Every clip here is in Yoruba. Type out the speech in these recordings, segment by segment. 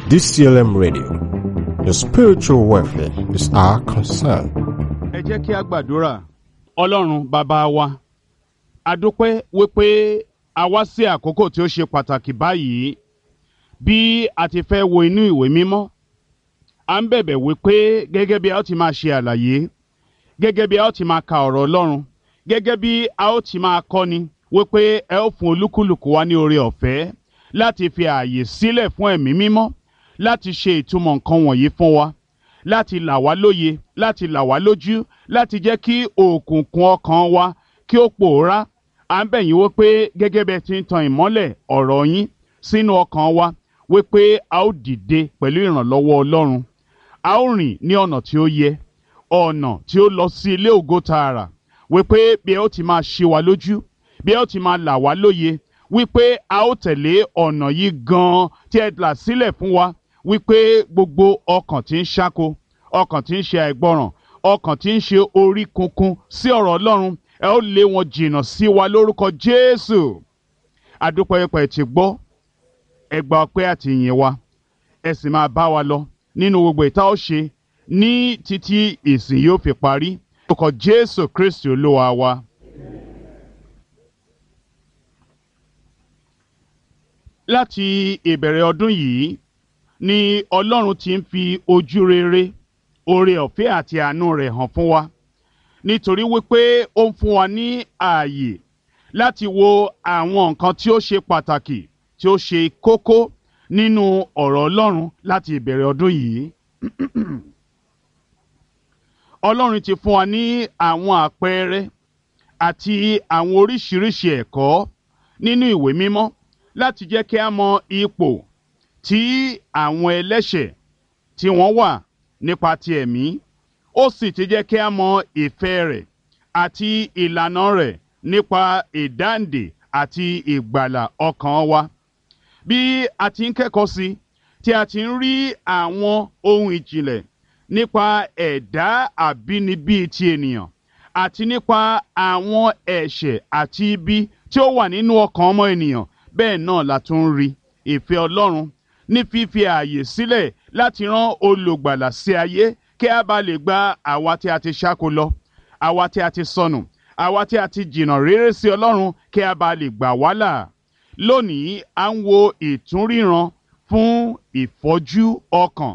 DCLM Radio. Your spiritual welfare is our concern. ẹ jẹ́ kí a gbàdúrà ọlọ́run bàbá wa a dúpẹ́ wípé a wá sí àkókò tí ó ṣe pàtàkì báyìí bí a ti fẹ́ wo inú ìwé mímọ́ à ń bẹ̀bẹ̀ wípé gẹ́gẹ́ bí a ó ti máa ṣe àlàyé gẹ́gẹ́ bí a ó ti máa ka ọ̀rọ̀ ọlọ́run gẹ́gẹ́ bí a ó ti máa kọ́ni wípé ẹ ó fún olúkúlùkù wa ní oore ọ̀fẹ́ láti fi ààyè sílẹ̀ fún ẹ̀mí mímọ́ láti ṣe ìtumọ̀ nǹkan wọ̀nyí fún wa láti là wá lóye láti là wá lójú láti jẹ́ kí òkùnkùn ọkàn wa kí ó pòórá à ń bẹ̀ yín wípé gẹ́gẹ́ bẹ́ẹ̀ ti ń tan ìmọ́lẹ̀ ọ̀rọ̀ yín sínú ọkàn wa wípé a ó dìde pẹ̀lú ìrànlọ́wọ́ ọlọ́run a ó rìn ní ọ̀nà tí ó yẹ ọ̀nà tí ó lọ sí ilé ògo tààrà wípé bí ẹ ó ti máa ṣe wa lójú bí ẹ ó ti máa là wá lóye wípé a ó tẹ̀lé ọ̀nà yìí gan-an tí ẹ là sílẹ̀ fún wa wípé gbogbo ọkàn tí ń ṣáko ọkàn tí ń ṣe àìgbọràn ọkàn tí ń ṣe orí kunkun sí ọ̀rọ̀ ọlọ́run ẹ ó lé wọn jìnnà sí wa lórúkọ jésù adúpẹ́yẹpẹ́ ti gbọ́ ẹ gba ọpẹ́ àti ìyìn wa ẹ sì máa bá wa lọ nínú gbogbo ìta ó ṣe ní títí ìsìn yóò fi parí lórúkọ jésù kristi olúwa wa. láti ìbẹ̀rẹ̀ ọdún yìí ni ọlọ́run ti ń fi ojú rere oore ọ̀fẹ́ àti àánú rẹ̀ hàn fún wa nítorí wípé ó ń fún wa ní ààyè láti wo àwọn nǹkan tí ó ṣe pàtàkì tí ó ṣe kókó nínú ọ̀rọ̀ ọlọ́run láti ìbẹ̀rẹ̀ ọdún yìí ọlọ́run ti fún wa ní àwọn àpẹẹrẹ àti àwọn oríṣiríṣi ẹ̀kọ́ nínú ìwé mímọ́ láti jẹ́ kí a mọ ipò tí àwọn ẹlẹ́ṣẹ̀ tí wọ́n wà nípa ti ẹ̀mí ó sì ti jẹ́ kí a mọ ìfẹ́ rẹ̀ àti ìlànà rẹ̀ nípa ìdáǹdè àti ìgbàlà ọkàn wa. bí a ti ń kẹ́kọ̀ọ́ sí tí a ti ń rí àwọn ohun ìjìnlẹ̀ nípa ẹ̀dá àbínibí ti ènìyàn àti nípa àwọn ẹ̀ṣẹ̀ àti ibi tí ó wà nínú ọkàn ọmọ ènìyàn bẹ́ẹ̀ náà la tún ń rí ìfẹ́ ọlọ́run ní fífi ààyè sílẹ̀ láti rán olùgbàlà sí ayé kí a bá lè gba àwa tí a ti ṣáko lọ àwa tí a ti sọnù àwa tí a ti jìnnà réré sí ọlọ́run kí a bá lè gbà wá là lónìí à ń wo ìtúnríran fún ìfọ́jú ọkàn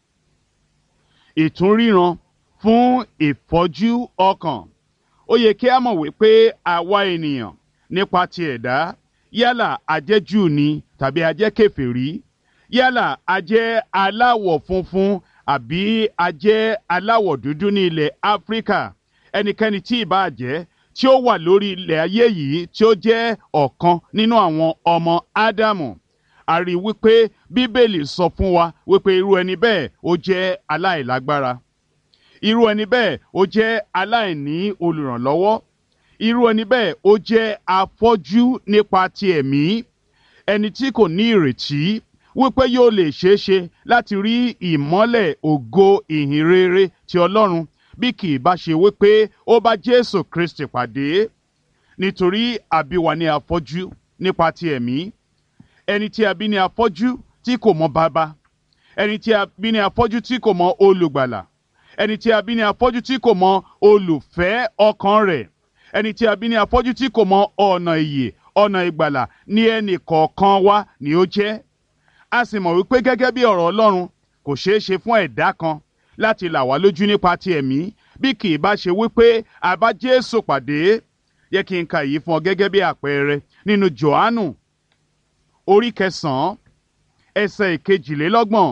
ìtúnríran fún ìfọ́jú ọkàn ó yẹ kí a mọ̀ wípé àwa ènìyàn nípa ti ẹ̀dá yálà ajẹ́ Júù ni tàbí ajẹ́ kèfèrí yálà ajẹ́ aláwọ̀ funfun àbí ajẹ́ aláwọ̀ dúdú ní ilẹ̀ Áfíríkà ẹnikẹ́ni tí ì bá jẹ́ tí ó wà lórí ilẹ̀ ayé yìí tí ó jẹ́ ọ̀kan nínú àwọn ọmọ Ádámù a rí wípé Bíbélì sọ fún wa wípé irú ẹni bẹ́ẹ̀ ó jẹ́ aláìlágbára irú ẹni bẹ́ẹ̀ ó jẹ́ aláìní olùrànlọ́wọ́ irú ẹni bẹ́ẹ̀ ó jẹ́ afọ́jú nípa ti ẹ̀mí ẹni tí kò ní ìrètí wípé yóò lè ṣeé ṣe láti rí ìmọ́lẹ̀ ògo ìhìn rere ti Ọlọ́run bí kì í bá ṣe wípé ó bá Jésù Kristi pàdé nítorí àbí wa ní afọ́jú nípa ti ẹ̀mí ẹni tí a bí ní afọ́jú tí kò mọ bàbá ẹni tí a bí ní afọ́jú tí kò mọ olùgbàlà ẹni tí a bí ní afọ́jú tí kò mọ olùfẹ́ ọkàn rẹ̀ ẹni tí a bí ní afọ́jú tí kò mọ ọ̀nà ìyè ọ̀nà ìgbàlà ní ẹnì kọ̀ọ̀kan wa ni ó jẹ́ a sì mọ̀ wípé gẹ́gẹ́ bí ọ̀rọ̀ Ọlọ́run kò ṣeé ṣe fún ẹ̀dá kan láti là wá lójú nípa ti ẹ̀mí bí kì í bá ṣe wípé a bá Jésù pàdé yẹ kí n ka èyí fún ọ gẹ́gẹ́ bí àpẹẹrẹ nínú Jòhánù orí kẹsàn-án ẹsẹ̀ ìkejìlélọ́gbọ̀n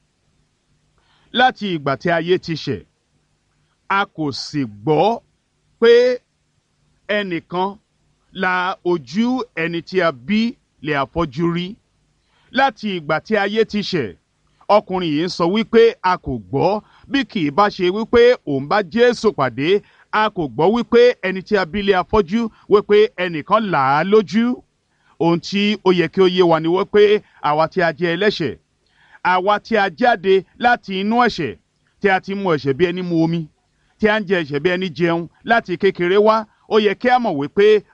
láti ìgbà tí ayé ti ṣẹ̀ a kò sì gbọ́ pé ẹnìkan la ojú ẹni tí a bí lè afọ́jú rí láti ìgbà tí ayé ti ṣẹ̀ ọkùnrin yìí ń sọ wípé a kò gbọ́ bí kì í bá ṣe wípé òun bá Jésù pàdé a kò gbọ́ wípé ẹni tí a bí lè afọ́jú wípé ẹnìkan là á lójú ohun tí ó yẹ kí ó yé wa ni wípé àwa tí a jẹ́ ẹlẹ́ṣẹ̀ àwa tí a jáde láti inú ẹ̀ṣẹ̀ tí a ti mu ẹ̀ṣẹ̀ bí ẹni mu omi tí a ń jẹ ẹ̀ṣẹ̀ bí ẹni jẹun láti kékeré wá ó yẹ kí a mọ̀ wípé